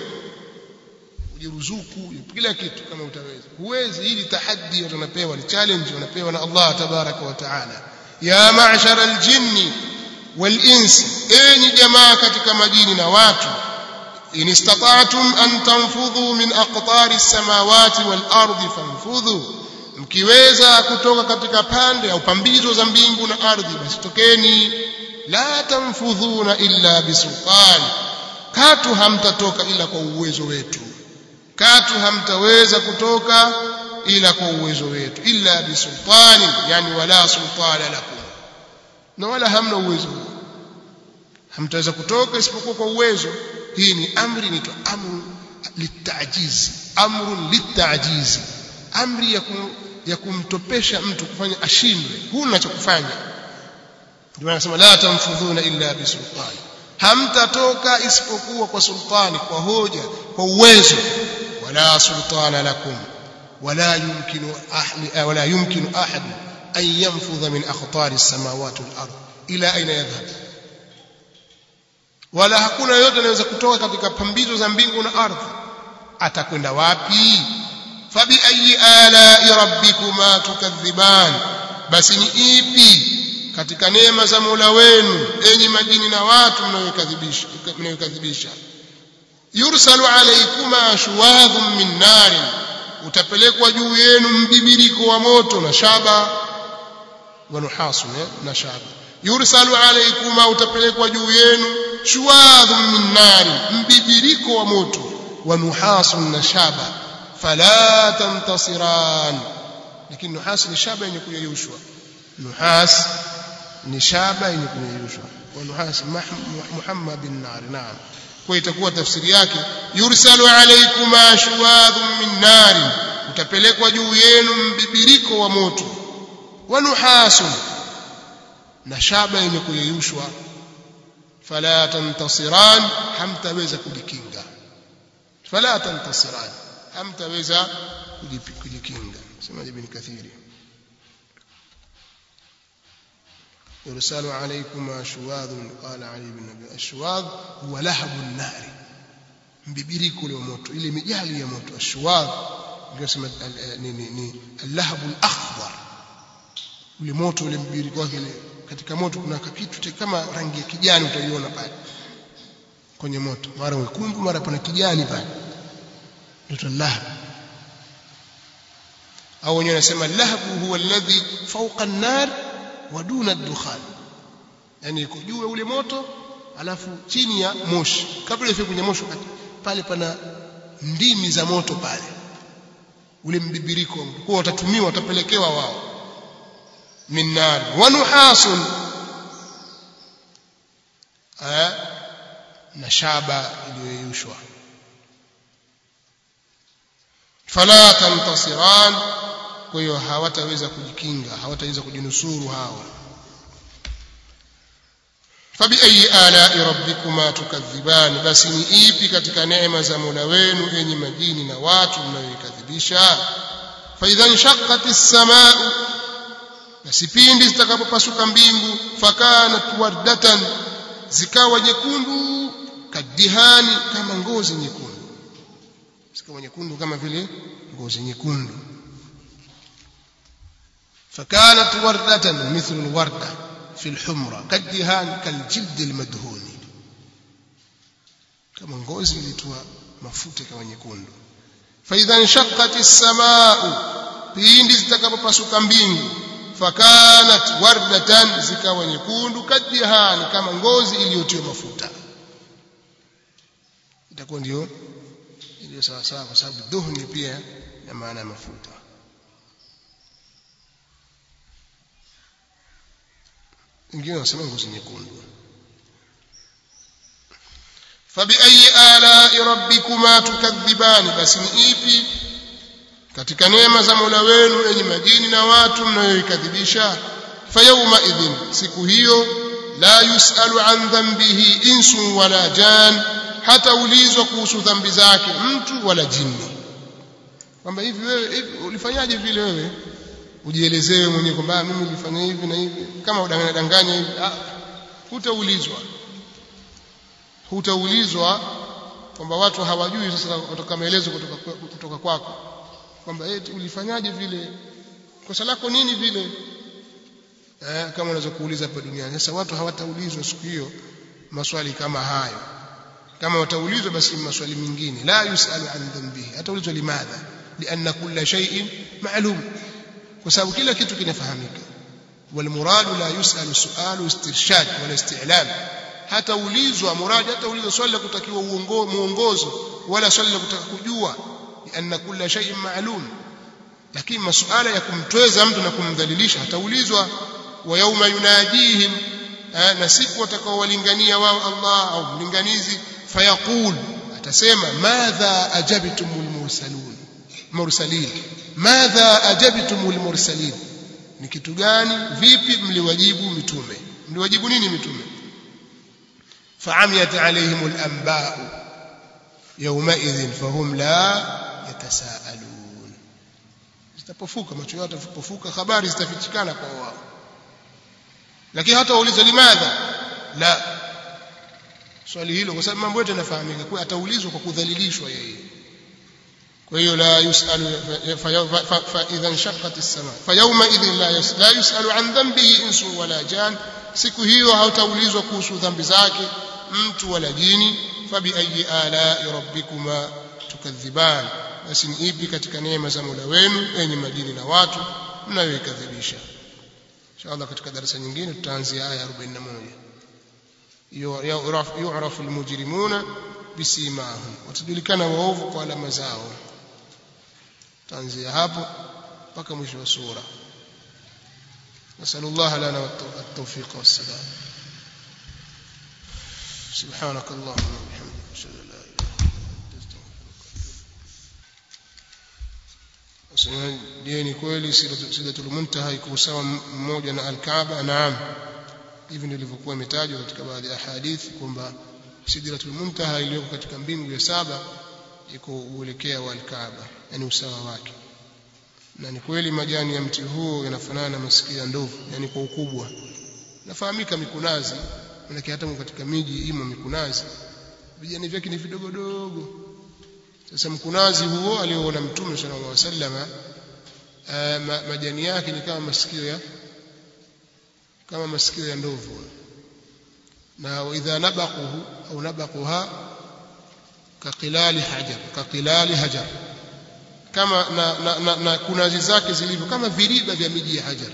ujiruzuku kila kitu kama utaweza huwezi hili tahaddi watu wanapewa ni challenge wanapewa na Allah tabaraka wa taala ya ma'shara aljinni wal ins enyi jamaa katika majini na watu in istata'tum an tanfudhu min aqtari as-samawati wal ardi fanfudhu mkiweza kutoka katika pande au pambizo za mbingu na ardhi basi tokeni la tanfudhuna illa bisultan katu hamtatoka ila kwa uwezo wetu katu hamtaweza kutoka ila kwa uwezo wetu illa bisultani yani wala sultana lakum na wala hamna uwezo huo hamtaweza kutoka isipokuwa kwa uwezo hii ni amri inaitwa amru litajizi amrun litajizi amri ya, kum, ya kumtopesha mtu kufanya ashindwe huna cha kufanya ndio anasema la tamfudhuna illa bisultani hamtatoka isipokuwa kwa sultani kwa hoja kwa uwezo wala sultana lakum wala yumkinu ahli wala yumkinu ahad an yanfudha min akhtari as-samawati wal ard ila aina yadhhab wala hakuna yote anaweza kutoka katika pambizo za mbingu na ardhi atakwenda wapi fabi ayi ala rabbikuma tukadhiban basi ni ipi katika neema za Mola wenu enyi majini na watu mnayokadhibisha mnayokadhibisha yursalu alaykuma shuwadhun min narin utapelekwa juu yenu mbibiriko wa moto na shaba wa nuhasu na shaba yursalu alaykuma utapelekwa juu yenu shuwadhun min narin mbibiriko wa moto wa nuhasu na shaba fala tantasiran lakini nuhas ni shaba yenye kuyeyushwa nuhas ni shaba yenye kuyeyushwa wa nuhas muhammad bin nar naam kwa itakuwa tafsiri yake yursalu alaykuma shuwadhun min nar utapelekwa juu yenu mbibiriko wa moto wa nuhasun na shaba yenye kuyeyushwa fala tantasiran hamtaweza kujikinga fala tantasiran hamtaweza kujikinga sema ibn kathiri يرسل عليكما شواذ قال علي بن ابي الشواذ هو لهب النار mbibiriko la moto ile mijali ya moto ashwad ndio sema ni ni al-lahab al-akhdar ule moto ule mbibiriko wake ile katika moto kuna kitu kama rangi ya kijani utaiona pale kwenye moto mara wekundu mara pana kijani pale ndio lahab au wenyewe wanasema lahabu huwa alladhi fawqa an-nar wa duna ad-dukhan yani iko juu ule moto alafu chini ya moshi kabla ifike kwenye moshi pale pana ndimi za moto pale ule mbibiriko kwa watatumiwa watapelekewa wao min nar wa nuhasun na shaba iliyoyushwa fala tantasiran kwa hiyo hawataweza kujikinga hawataweza kujinusuru hao fabi ayi ala rabbikuma tukadhiban basi ni ipi katika neema za Mola wenu enyi majini na watu mnayoikadhibisha fa idha inshaqqat as-samaa basi pindi zitakapopasuka mbingu fakanat wardatan zikawa nyekundu kadihani kama ngozi nyekundu zikawa nyekundu kama vile ngozi nyekundu فكانت وردة مثل الوردة في الحمرة كالدهان كالجلد المدهون كما ngozi ilitoa mafuta kama nyekundu فإذا انشقت السماء pindi zitakapopasuka mbingu fakanat wardatan zikawa nyekundu kadihani kama ngozi iliyotiwa mafuta itakuwa ndio iliyo sawa sawa kwa sababu dhuhni pia na maana ya mafuta wengine wanasema ngozi nyekundu fabiayi alai rabbikuma tukadhibani basi ni ipi katika neema za Mola wenu enyi majini na watu mnayoikadhibisha fayauma idhin siku hiyo la yusalu an dhanbihi insun wala jan hata ulizwa kuhusu dhambi zake mtu wala jini kwamba hivi wewe hivi ulifanyaje vile wewe ujielezewe mwenyewe kwamba mimi nilifanya hivi na hivi kama udanganya danganya hivi ah hutaulizwa hutaulizwa kwamba watu hawajui sasa kutoka maelezo kutoka kutoka kwako kwamba eti ulifanyaje vile kosa lako nini vile eh, kama unaweza kuuliza hapa duniani sasa watu hawataulizwa siku hiyo maswali kama hayo kama wataulizwa basi maswali mengine la yusalu an dhanbihi hataulizwa limadha lianna kulla shay'in ma'lum kwa sababu kila kitu kinafahamika والمراد لا يسأل سؤال استرشاد ولا استعلام hata ulizwa muradi hata ulizwa swali la kutakiwa muongozo wala swali la kutaka kujua lianna kulla shay'in ma'lum lakini masuala ya kumtweza mtu na kumdhalilisha hataulizwa wa yauma yunadihim na siku watakaowalingania wao Allah au mlinganizi fayaqul atasema madha ajabtumul mursalun mursalin madha ajabtumul mursalin ni kitu gani vipi mliwajibu mitume mliwajibu nini mitume فعميت عليهم الأنباء يومئذ فهم لا يتساءلون zitapofuka macho yao yatapofuka habari zitafichikana kwa wao lakini hata wauliza limadha la swali hilo kwa sababu mambo yote yanafahamika kwa ataulizwa kwa kudhalilishwa yeye kwa hiyo la yusalu fa idha inshaqqat as-sama fa yawma idhin la yusalu an dhanbihi insu wala jan siku hiyo hautaulizwa kuhusu dhambi zake mtu wala jini fabi ayi ala rabbikuma tukadhiban basi ni ipi katika neema za Mola wenu enyi majini na watu mnayoikadhibisha inshallah katika darasa nyingine tutaanzia aya 41 yu'rafu almujrimuna bisimahum watajulikana waovu kwa alama zao tutaanzia hapo mpaka mwisho wa sura نسأل الله لنا التوفيق والسلام سبحانك اللهم وبحمدك اشهد ان لا اله الا انت je ni kweli sidatul muntaha iko sawa mmoja na al-Kaaba naam hivi ndivyo ilivyokuwa imetajwa katika baadhi ya hadithi kwamba sidratul muntaha iliyoko katika mbingu ya saba iko uelekea wa al-Kaaba yani usawa wake na ni kweli majani ya mti huo yanafanana na masikio ya ndovu yani kwa ukubwa nafahamika mikunazi manake hata katika miji imo mikunazi vijani vyake ni vidogo dogo sasa mkunazi huo alioona mtume sallallahu alaihi wasallam ma, majani yake ni kama masikio ya kama masikio ya ndovu na idha nabaquhu au nabaquha kaqilali hajar kaqilali hajar kama na, na, na, na kunazi zake zilivyo kama viriba vya miji ya hajar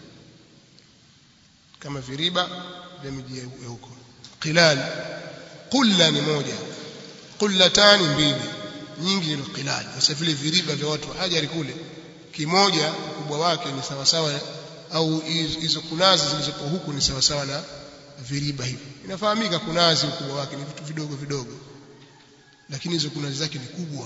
kama viriba vya miji ya huko qilal qulla ni moja qullatani mbili nyingi ni qilal sasa vile viriba vya watu wa hajari kule kimoja ukubwa wake ni sawa sawa au hizo kunazi zilizopo huku ni sawa sawa na viriba hivi inafahamika kunazi ukubwa wake ni vitu vidogo vidogo lakini hizo kunazi zake ni kubwa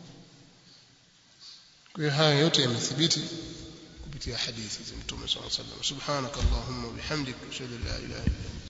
kwa hiyo haya yote yamethibiti kupitia hadithi za Mtume صلى الله عليه وسلم سبحانك اللهم وبحمدك اشهد ان لا اله الا انت